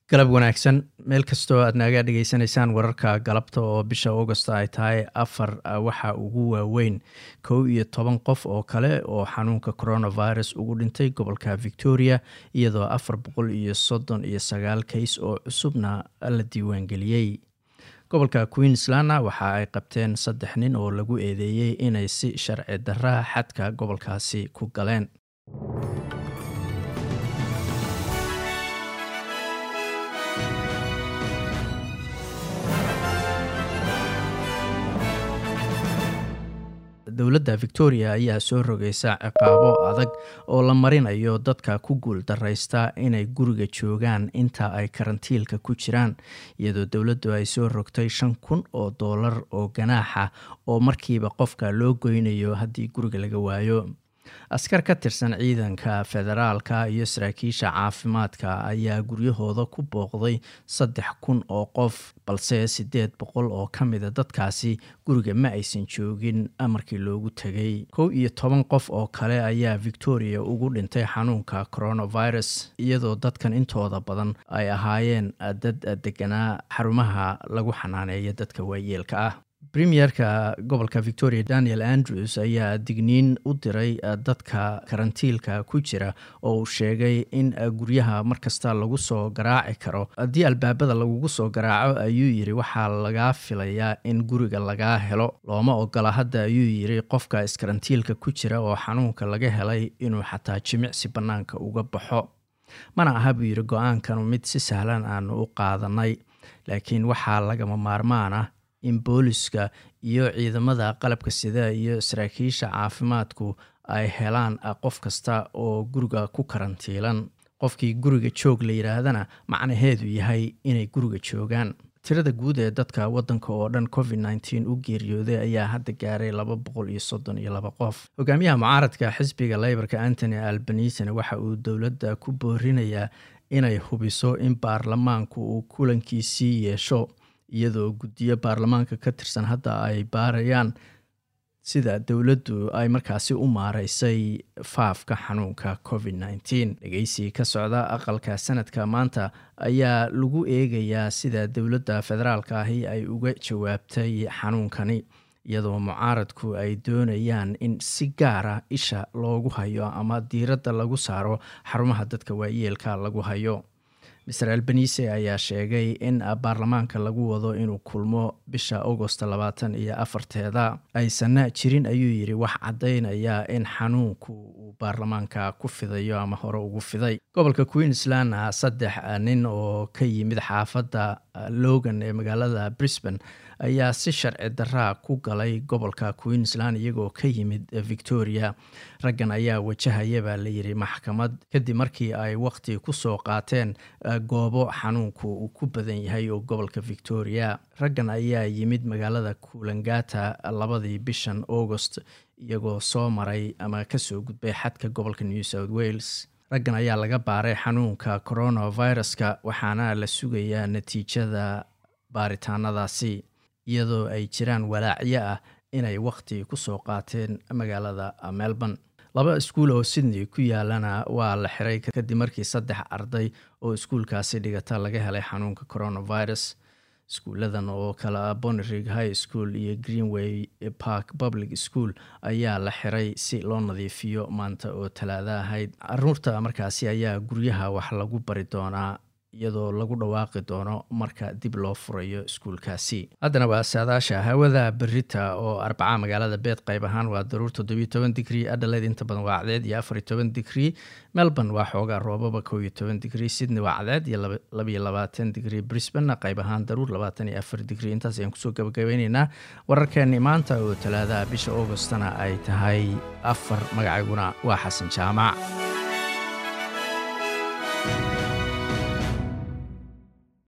galab wanaagsan meel kastoo aad naaga dhegeysanaysaan wararka galabta oo bisha augost ay tahay afar waxa ugu waaweyn kow iyo toban qof oo kale oo xanuunka coronavirus ugu dhintay gobolka victoria iyadoo afar boqol iyo soddon iyo sagaal kays oo cusubna la diiwaangeliyey gobolka queenslandna waxa ay qabteen saddex nin oo lagu eedeeyey inay si sharci darra xadka gobolkaasi ku galeen dowladda victoria ayaa soo rogaysa ciqaabo adag oo la marinayo dadka ku guul daraysta inay guriga joogaan inta ay karantiilka ku jiraan iyadoo dowladdu ay soo rogtay shan kun oo doolar oo ganaaxa oo markiiba qofka loo goynayo haddii guriga laga waayo askar ka tirsan ciidanka federaalka iyo saraakiisha caafimaadka ayaa guryahooda ku booqday saddex kun oo qof balse siddeed boqol oo ka mida dadkaasi guriga ma aysan joogin markii loogu tegay kow iyo toban qof oo kale ayaa victoria ugu dhintay xanuunka coronavirus iyadoo dadkan intooda badan ay ahaayeen dad deganaa xarumaha lagu xanaaneeya dadka waayeelka ah premierka gobolka victoria daniel andrews ayaa digniin u diray dadka karantiilka ku jira oo uu sheegay in guryaha markasta lagu soo garaaci karo haddii albaabada lagugu soo garaaco ayuu yiri waxaa lagaa filayaa in guriga lagaa helo looma ogola hadda ayuu yiri qofka iskarantiilka ku jira oo xanuunka laga helay inuu xataa jimicsi bannaanka uga baxo mana aha buu yiri go-aankanu mid si sahlan aanu u qaadanay laakiin waxaa lagama maarmaan ah in booliska iyo ciidamada qalabka sida iyo saraakiisha caafimaadku ay helaan qof kasta oo guriga ku karantiilan qofkii guriga joog la yidhaahdana macnaheedu yahay inay guriga joogaan tirada guud ee dadka wadanka oo dhan covid nteen u geeriyooday ayaa hadda gaaray laba boqol iyo soddon iyo laba qof hogaamiyaha mucaaradka xisbiga leybarka antony albanisana waxa uu dowladda ku boorinayaa inay hubiso in baarlamaanku uu kulankiisii yeesho iyadoo guddiyo baarlamaanka ka tirsan hadda ay baarayaan sida dowladdu ay markaasi u maareysay faafka xanuunka covid nteen dhegeysi ka socda aqalka sanadka maanta ayaa lagu eegayaa sida dowladda federaalka ahi ay uga jawaabtay xanuunkani iyadoo mucaaradku ay doonayaan in si gaara isha loogu hayo ama diiradda lagu saaro xarumaha dadka waayeelka lagu hayo master albanise ayaa sheegay in baarlamaanka lagu wado inuu kulmo bisha augost labaatan iyo afarteeda aysanna jirin ayuu yiri wax caddaynaya in xanuunku uu baarlamaanka ku fidayo ama hore ugu fiday gobolka queenslandna saddex nin oo ka yimid xaafadda logan ee magaalada brisbane ayaa si sharci daraa ku galay gobolka queensland iyagoo ka yimid victoria raggan ayaa wajahaya baa layidhi maxkamad kadib markii ay waqti kusoo qaateen goobo xanuunku uu ku badan yahay oo gobolka victoria raggan ayaa yimid magaalada kulangata labadii bishan augost iyagoo soo maray ama kasoo gudbay xadka gobolka new south wales raggan ayaa laga baaray xanuunka coronaviruska waxaana la sugayaa natiijada baaritaanadaasi iyadoo ay jiraan walaacyo ah inay waqti kusoo qaateen magaalada melbourne laba iskuul oo sydney ku yaalana waa la xiray kadib markii saddex arday oo iskuulkaasi dhigata laga helay xanuunka coronavirus iskuuladan oo kale ah bonerig high school iyo greenway park public school ayaa la xiray si loo nadiifiyo maanta oo talaada ahayd caruurta markaasi ayaa guryaha wax lagu bari doonaa iyadoo lagu dhawaaqi doono marka dib loo furayo iskuulkaasi haddana waa saadaasha hawada berita oo arbaca magaalada beed qayb ahaan waa daruur toddobiyo toban digrii adhaleed inta badan waa cadceed iyo afariyo toban digrii melbourne waa xoogaa roobaba kow iyo toban digrii sydney waa cadceed iyo labayo labaatan digrii brisbane qayb ahaan daruur labaatan iyo afar digrii intaas ayaan kusoo gabagabeyneynaa wararkeeni maanta oo talaadaha bisha augostana ay tahay afar magacayguna waa xasan jaamac